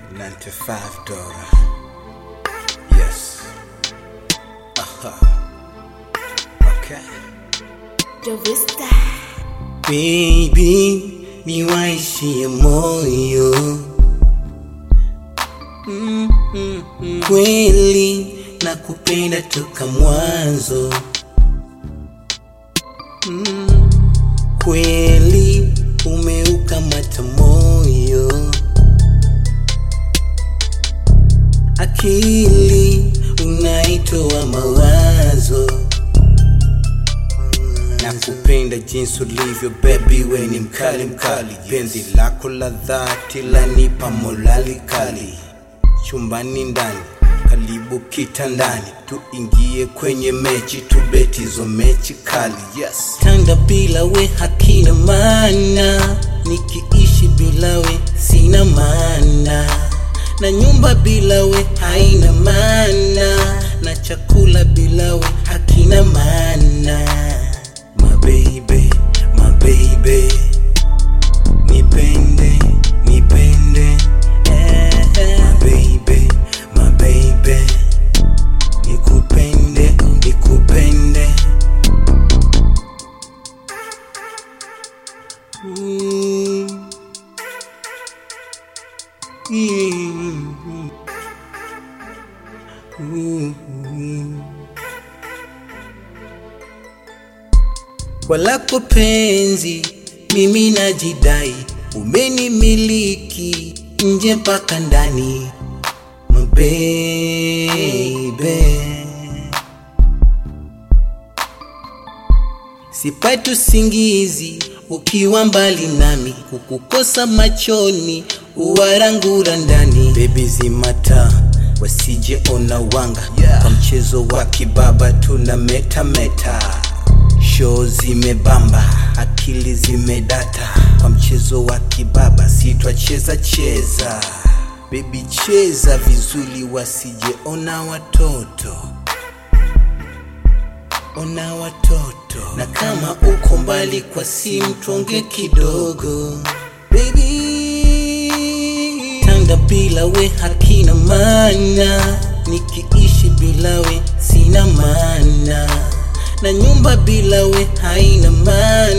95 dollar. Yes. Aha. Okay. Jovista. Baby, niwaishie moyo Mm, mm, mm. kweli na kupenda toka mwanzo mm, kweli umeukamata moyo akili unaitoa mawazo na kupenda jinsi ulivyo baby, we ni mkali mkali, penzi lako la dhati lanipa morali kali, chumbani ndani karibu kitandani, tuingie kwenye mechi tubeti hizo mechi kali, yes. Tanda bila we hakina maana, nikiishi bila we sina maana, na nyumba bila we haina maana, na chakula bila we hakina maana. My baby, my baby, nipende, nipende, eh, eh. My baby, my baby, nikupende, nikupende. Mm. Mm. Mm. Kwa lako penzi mimi najidai, umenimiliki nje mpaka ndani, my baby. Sipati usingizi ukiwa mbali nami, kukukosa machoni uwarangura ndani. Baby zimata wasije ona wanga yeah. Kwa mchezo wa kibaba tuna meta meta Show zimebamba, akili zimedata, kwa mchezo wa kibaba sitwacheza cheza. Baby cheza vizuri, wasije ona watoto, ona watoto. Na kama uko mbali kwa simu, tuonge kidogo baby. Tanga bila we hakina maana, nikiishi bila we sina maana na nyumba bila we haina maana